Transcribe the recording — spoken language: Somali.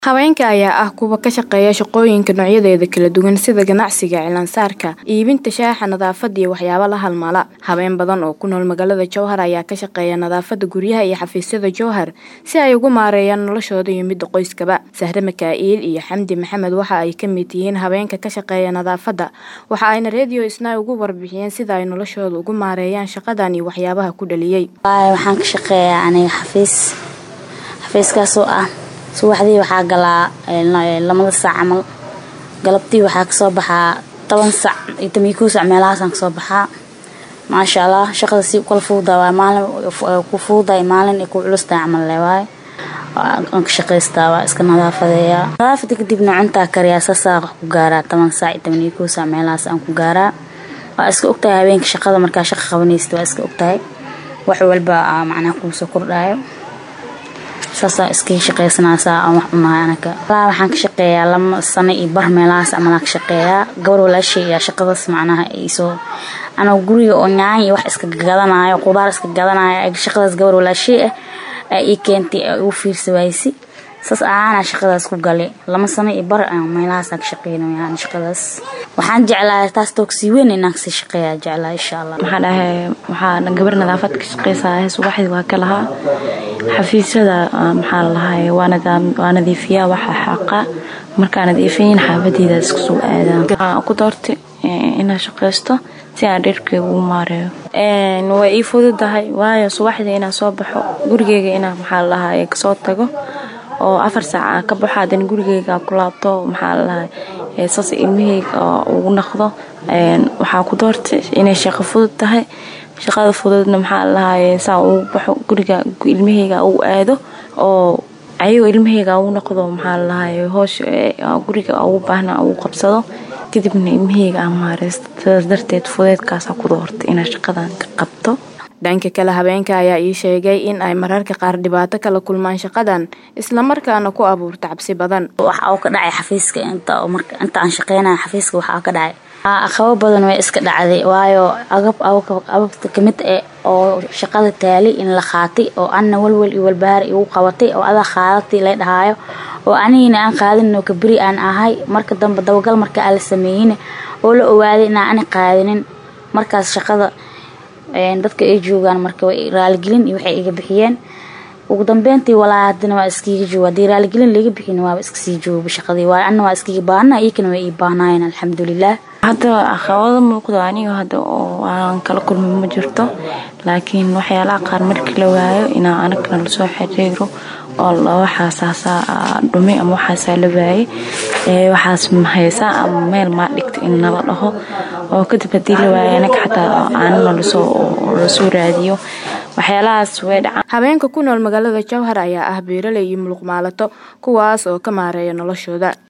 Haweenka ayaa ah kuwa ka shaqeeya shaqooyinka noocyadeeda kala duwan sida ganacsiga, cilaan-saarka, iibinta shaaha, nadaafadda iyo waxyaabo la halmaala. Haween badan oo ku nool magaalada Jowhar ayaa ka shaqeeya nadaafadda guryaha iyo xafiisyada Jowhar si ay ugu maareeyaan noloshooda iyo midda qoyskaba. Sahre Mikaa'il iyo Xamdi Maxamed waxa ay ka mid yihiin haweenka ka shaqeeya nadaafadda, waxa ayna Radio Isnaa uga warbixiyeen sida ay noloshooda ugu maareeyaan shaqadan iyo waxyaabaha ku dhaliyay. Waxaan ka shaqeeyaa aniga xafiis xafiiskaasoo ah subaxdii waxaa galaa lamada saac camal galabtii waxaa kasoo baxaa toban sac iyo toban iyo kow sac meelahaasaan kasoo baxaa maasha allah shaqada si ukala fududaa waay maalin ku fududahay maalin ay ku culustahay camal lee waaye aan ka shaqaystaa waa iska nadaafadeeyaa nadaafada kadibna cuntaa kariyaa saasaa ku gaaraa toban sac iyo toban iyo kow sac meelahaas aan ku gaaraa waa iska ogtahay habeenka shaqada markaa shaqa qabanaysid waa iska ogtahay wax walba macnaha kuu soo kordhaayo saasaa iskaga shaqaysanaysaa aan wax cunahay anaga walaa waxaan ka shaqeeyaa lama sano iyo bar meelahaas camal aan ka shaqeeyaa gabar walaashay ayaa shaqadaas macnaha iisoo anaga guriga oo nyaany iyo wax iska gadanaayo qudaar iska gadanaayo shaqadaas gabar walaashay ah aa ii keentay aa igu fiirsa waaysi saas ahaanaa shaqadaas ku galay lama sano iyo bar meelahaas aan ka shaqeynaya shaqadaas waxaan jeclaa taas toogsii weyn inaan kasii shaqeeyaa jeclaa insha allah maxaa dhahay waxaa gabar nadaafad ka shaqeysaa subaxdii waa ka lahaa xafiisyada maxaa lalahay waa nadiifiyaa waxa xaqa markaa nadiifiyin xaafadeyda isku soo aadaan waxaan ku doortay inaan shaqeysto si aan dherkeyga ugu maareeyo way ii fududahay waayo subaxdii inaan soo baxo gurigeyga inaan maxaa lalahay kasoo tago oo afar saaca ka baxo haddana gurigeyga ku laabto maxaa lalahay saas ilmaheyga ugu naqdo waxaa ku doortay inay shaqo fudud tahay shaqada fududna maxaa lalahay saa ugu baxo guriga ilmaheyga ugu aado oo ayagoo ilmaheyga ugu noqdo maxaa lalahay hoosh guriga ugu baahna ugu qabsado kadibna ilmaheyga aan maareysto sidaas darteed fudeedkaasa ku doortay inaan shaqadan ka qabto dhanka kale haweenka ayaa ii sheegay in ay mararka qaar dhibaato kala kulmaan shaqadan islamarkaana ku abuurta cabsi badan waxa uu ka dhacay xafiiska inta aan shaqeynaya xafiiska waxaa ka dhacay aqabo badan way iska dhacday waayo agab ababta kamid eh oo shaqada taalay in la qaatay oo anna walwal iyo walbahaar igu qabatay oo adaa qaadatay la dhahaayo oo anigina aan qaadinin oo kaberi aan ahay marka dambe dabagal marka aan la sameeyin oo la ogaaday inaan ani qaadinin markaas shaqada dadka ay joogaan marka way raaligelin iyo waxay iga bixiyeen ugu dambeyntii walaa hadana waa iskiga jooga haddii raaligelin laga bixin waaba iska sii jooga shaqadii waayo anna waa iskiga baahna iyakana way ii baahnaayeen alxamdulilah hadda caqabado muuqdo aniga hadda oo aan kala kulmin ma jirto laakiin waxyaalaha qaar markii la waayo inaa anagana lasoo xiriiro oo waxaasaasaa dhumay ama waxaasaa la waayay waxaas mahaysaa ama meel maa dhigta in nala dhaho oo kadib haddii la waayo anaga xataa aanana lasoo raadiyo waxyaalahaas way dhacaan haweenka ku nool magaalada jowhar ayaa ah beeraley iyo muluqmaalato kuwaas oo ka maareeya noloshooda